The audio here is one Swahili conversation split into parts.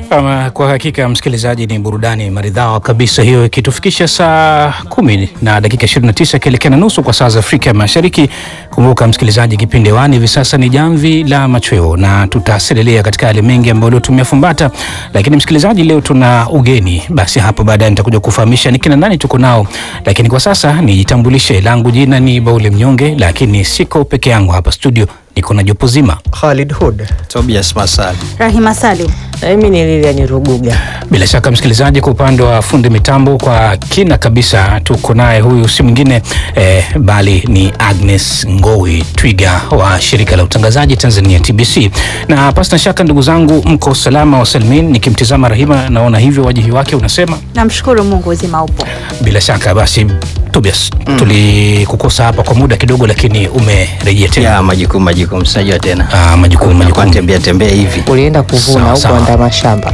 Ama kwa hakika msikilizaji, ni burudani maridhawa kabisa hiyo, ikitufikisha saa kumi na dakika 29 ikielekea na nusu kwa saa za Afrika ya Mashariki. Kumbuka msikilizaji, kipindi hewani hivi sasa ni Jamvi la Machweo na tutaselelea katika yale mengi ambayo leo tumefumbata. Lakini msikilizaji, leo tuna ugeni, basi hapo baadaye nitakuja kufahamisha ni kina nani tuko nao, lakini kwa sasa nijitambulishe. Langu jina ni Baule Mnyonge, lakini siko peke yangu hapa studio, niko na jopo zima Khalid Hood. Tobias Masali. Rahima Salim. Na mimi ni Lilian Ruguga. Bila shaka msikilizaji, kwa upande wa fundi mitambo kwa kina kabisa tuko naye, huyu si mwingine eh, bali ni Agnes Ngowi Twiga wa shirika la utangazaji Tanzania TBC. Na pasina shaka, ndugu zangu, mko salama wa salmin. Nikimtizama Rahima naona hivyo, wajihi wake unasema Namshukuru Mungu uzima upo. bila shaka. Basi Tobias, tulikukosa hapa kwa muda kidogo, lakini umerejea tena. Ya majukumu majukumu, sinajua tena Ah, majukumu Kwa majukumu tembea tembea hivi Ulienda kuvuna Sawa, au sawa. kuandaa mashamba?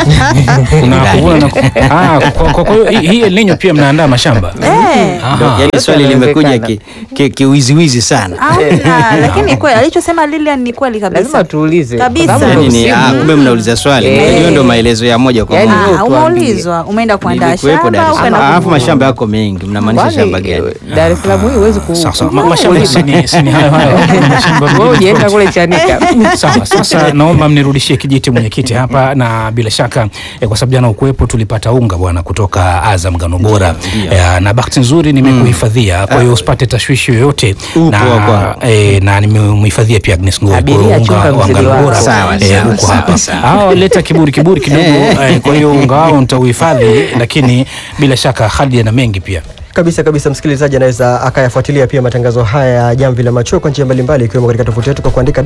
Kuna kuvuna na ku- ah, kwa- kwa- kwa hiyo hii- hii El Nino pia mnaandaa mashamba Eh, Aha. yaani yote swali limekuja yanawezekana. ki- ki- kiwiziwizi sana hamna, lakini kweli alichosema Lilian ni kweli kabisa. Lazima tuulize. Kabisa. Kwa sababu Yaani ndo ni msimu. ah, kumbe mnauliza swali Eh. hiyo ndo maelezo ya moja kwa Yaani moja wewe Ah, tuambie. umeulizwa umeenda kuandaa Nilikuwepo Dar shamba es ukaenda Salaam alafu kuvuna. mashamba yako mengi mnamaanisha Kwani, shamba gani eh, Dar es Salaam hii huwezi ku Sawa, sawa. ku- Ma- mashamba si ni- si ni hayo hayo. Mashamba Wewe mengine ujienda tofauti. kule Chanika. Sawa, sasa naomba mnirudishie kijiti mwenyekiti hapa, na bila shaka eh, kwa sababu jana ukuwepo tulipata unga bwana kutoka Azam ngano bora Ndio. eh, na bahati nzuri nimekuhifadhia, kwa hiyo usipate tashwishi yoyote Upo na, hapa. eh, na nimemhifadhia pia Agnes Ngoi, kwa hiyo Abiria, unga chunga wa mzigo ngano wako. bora Sawa, eh, sawa, uko sawa, hapa. sawa. Hao leta kiburi kiburi kidogo eh, kwa hiyo unga wao nitauhifadhi, lakini bila shaka Khalid ana mengi pia. Kabisa kabisa, msikilizaji anaweza akayafuatilia pia matangazo haya ya Jamvi la Machweo kwa njia mbalimbali ikiwemo katika tovuti yetu kwa kuandika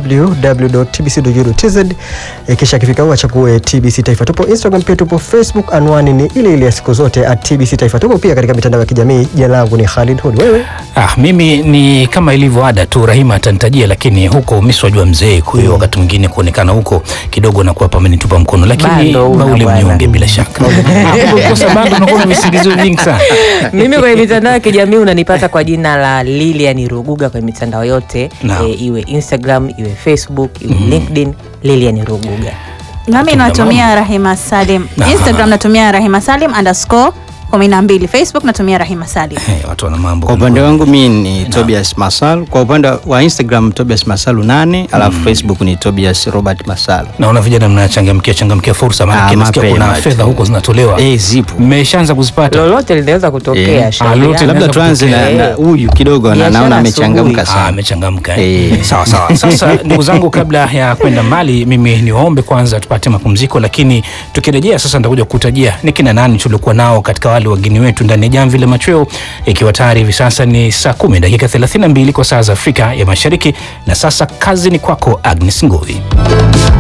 www.tbc.go.tz. E, kisha akifika huko achague TBC Taifa. Tupo Instagram pia tupo Facebook, anwani ni ile ile ya siku zote at TBC Taifa. Tupo pia katika mitandao ya kijamii. Jina langu ni Khalid Hood. Wewe Ah, mimi ni kama ilivyo ada tu, Rahima atanitajia, lakini huko mimi siwajua mzee, kwa hiyo wakati mwingine kuonekana huko kidogo nakuwa pamenitupa mkono, lakini Bando una Baule bwana. mnyonge bila shaka. Ah, Ukikosa bando unakuwa na visingizio vingi sana. Mimi kwenye mitandao ya kijamii unanipata kwa jina la Lilian Ruguga kwenye mitandao yote Naam. e, iwe Instagram, iwe Facebook, iwe LinkedIn, Lilian Ruguga. Nami natumia Rahima Salim. Aha. Instagram natumia Rahima Salim underscore kumi na mbili. Facebook natumia Rahima Salim. Eh, watu wana mambo. kwa upande wangu mi ni Tobias Masal kwa upande wa Instagram Tobias Masalu nane alafu Facebook ni Tobias Robert Masalu Naona vijana mnachangamkia changamkia fursa, maana Ah, nasikia kuna mapema tu. fedha huko zinatolewa. eh zipo Mmeshaanza kuzipata? Lolote linaweza kutokea. Eh, shauri ah, lolote yako. labda labda tuanze na kutokea. na huyu kidogo na Biashara naona asubuhi. amechangamka Ah, sana amechangamka eh. Eh. Sawa sawa. Sasa ndugu zangu, kabla ya kwenda mbali, mimi niwaombe kwanza tupate mapumziko, lakini tukirejea sasa nitakuja kukutajia ni kina nani tuliokuwa nao katika wale wageni wetu ndani ya Jamvi la Machweo, ikiwa tayari hivi sasa ni saa kumi dakika 32 kwa saa za Afrika ya Mashariki. Na sasa kazi ni kwako Agnes Ngoi.